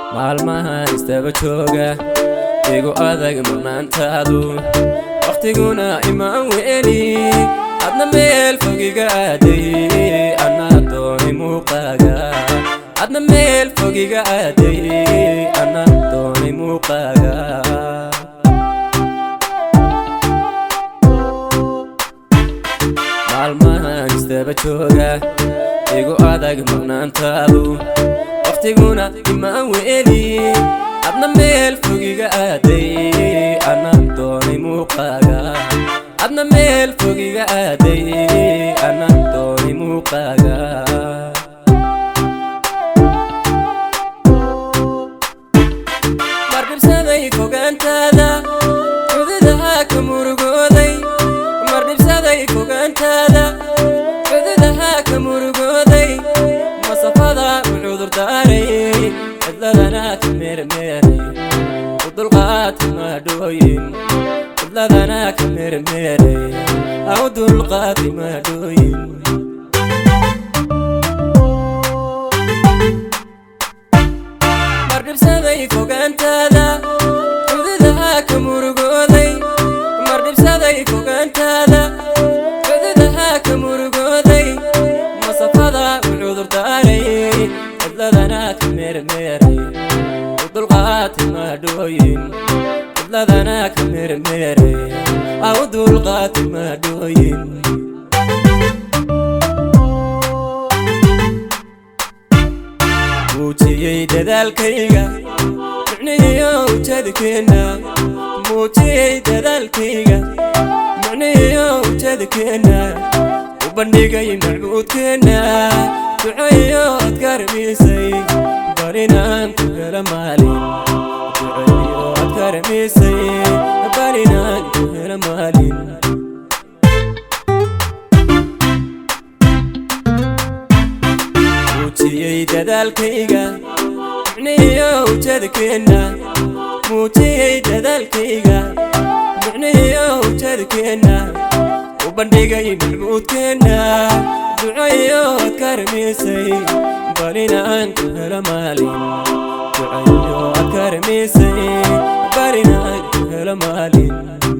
maalmahan istaba jooga igu adag maqnaantaadu wakhtiguna imaan weli adna meel fogiga aaday anaa doonay muuqaaga adna meel fogiga aaday anaa doonay muuqaaga maalmahan istaba jooga igu adag maqnaantaadu wakhtiguna imaan weli adna meel fogiga aaday anaa doonay muuqaaga adna meel fogiga aaday anaa doonay muuqaaga mardhibsaday fogaantaada cududaha ka murugooday mardhibsaday fogaantaada cududaha ka murugooday masafada u cudurdaaray cidladana ka meermeeray u dulqaadka maadhooyin cidladana ka meermeeray au dulqaadka maadhooyin mardhibsaday fogaantaada cududaha ka murugooday mardhibsaday fogaantaada cududaha ka murugooday masafada u cudurdaaray cidladana ka meermeeray u dulqaadka maadhooyin cidladana ka meermeeray au dulqaadka maadhooyin muujiyey dadaalkayga micnihiyo ujeedkeenna muujiyey dadaalkayga micnihiyo ujeedkeenna u bandhigay macbuudkeenna ducayo ad karamisay barinaan ku hela maalin ducayo ad karamisay barinaan ku hela maalin muujiyey dadaalkayga micnihiyo ujeedkeenna muujiyey dadaalkayga micnihiyo ujeedkeenna u bandhigay macbuudkeenna ducayo ad karamisay barinaan ku hela maalin ducayo ad karamisay barinaan ku hela maalin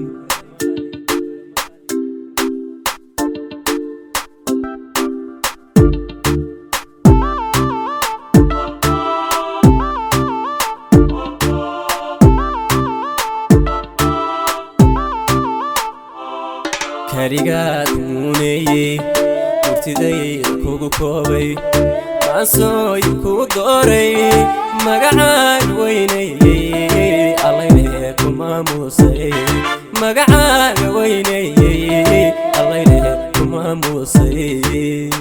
karigaad muuneeyey murtidayda kugu koobay maansooyin kuu dooray magacaan weynayey allaylehe ku maamuusay magacaaga weynayey allaylehe ku maamuusay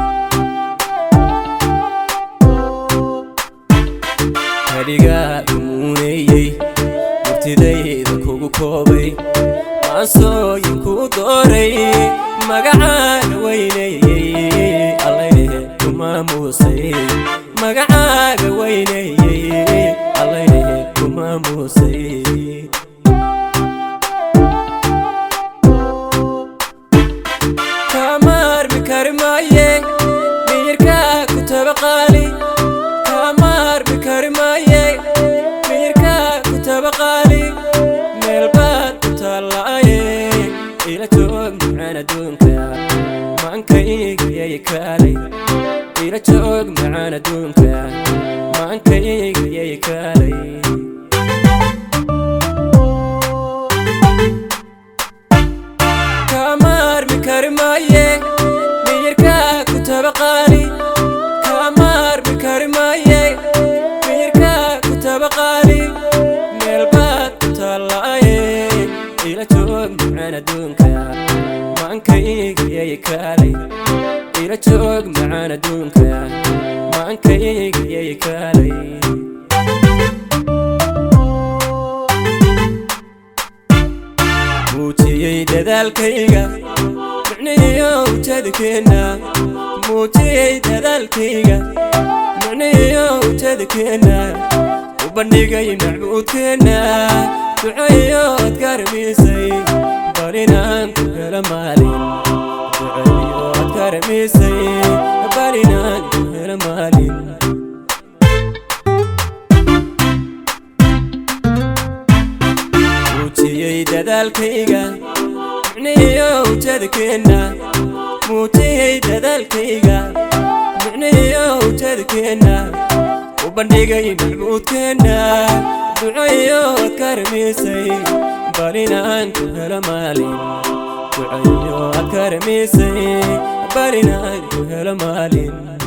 karigaad muuneeyey murtidayda kugu koobay maansooyin kuu dooray magacaaga weynayey allaylehe ku maamuusay magacaaga weynayey allaylehe ku maamuusay kamaarmi kari maaye miyirkaa ku tabaqaali kamaarmi kari maaye miyirkaa ku tabaqaali meelbaad ku taallaaye ila joog macaan adduunka maankayga kaalay ila joog macaan adduunka maankayga yay kaalay kamaarmi kari maaye miyirkaa ku tabaqaali kamaarmi kari maaye miyirkaa ku tabaqaali meelbaad ku taallaaye ila joog macaan adduunka maankayga yay kaalay ila joog macaan adduunka maankayga yay kaalay muujiyey dadaalkayga micnihiyo ujeedkeenna muujiyey dadaalkayga micnihiyo ujeedkeenna u bandhigay macbuudkeenna ducayo ad karamisay barinaan ku hela maalin ducayo ad karamisay barinaan ku hela maalin dadaalkayga micnihiyo ujeedkeenna muujiyey dadaalkayga micnihiyo ujeedkeenna u bandhigay macbuudkeenna ducayo adkaramisay bal inaan ku helo maalin ducayo adkaramisay bal inaan ku helo maalin